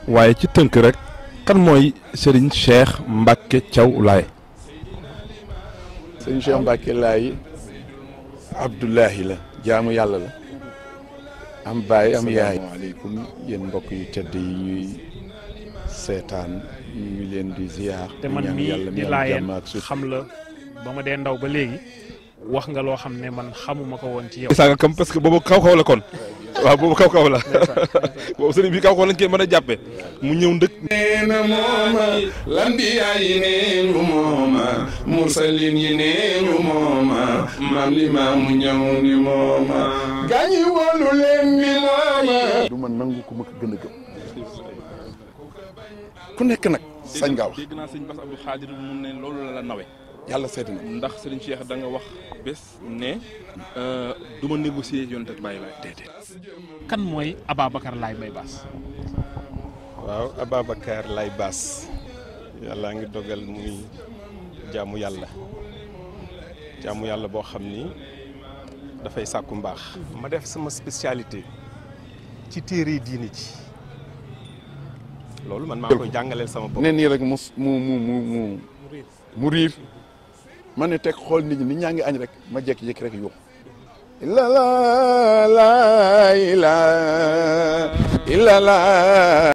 waaye ci tënk rek kan mooy Serigne Cheikh Mbacke Thiaw Laye. sëñ Cheikh Mbacke Laye Abdoulahi la jaamu yàlla la am baay am yaay. asalaamaaleykum yéen mbokk yu tedd yi ñuy seetaan ñu leen di ziar. te man ñaan mii yàlla di mi am laayeen jàmm ak suuf. xam la ba ma dee ndaw ba léegi wax nga loo xam ne man xamuma ko woon ci yow. saaga kam parce que boobu kaw kaw la kon waaw boobu kaw kaw la boobu sëriñ bi kaw kaw lañ koy mën a jàppee mu ñëw ndëkk neena mooma lambiyaa yi neenu mooma mursalin yi neenu mooma maam li maamu ñëw ni mooma gaañi wolu leen ni mooma du ma nangu ku ma ko gën a gëm ku nekk nag sañ nga wax dégg naa sëñ Bass Abdou Khadir mun ne loolu la la nawe yàlla seeti na ndax sëriñ Cheikh da nga wax bés ne du ma négocier yonent ak bàyyi laay déedéet kan mooy Ababacar Laye Mbaye Bass. waaw Ababacar Laye Bass yàlla ngi dogal muy jaamu yàlla jaamu yàlla boo xam ni dafay sàkku mbaax ma def sama spécialité ci téere diini ci loolu man maa koy jàngaleel sama bopp ne nii rek mu mu mu mu mu mu riir ma ne teg xool nit ñi nit ñaa ngi añ rek ma jékki-jékki rek yuux la la la la la la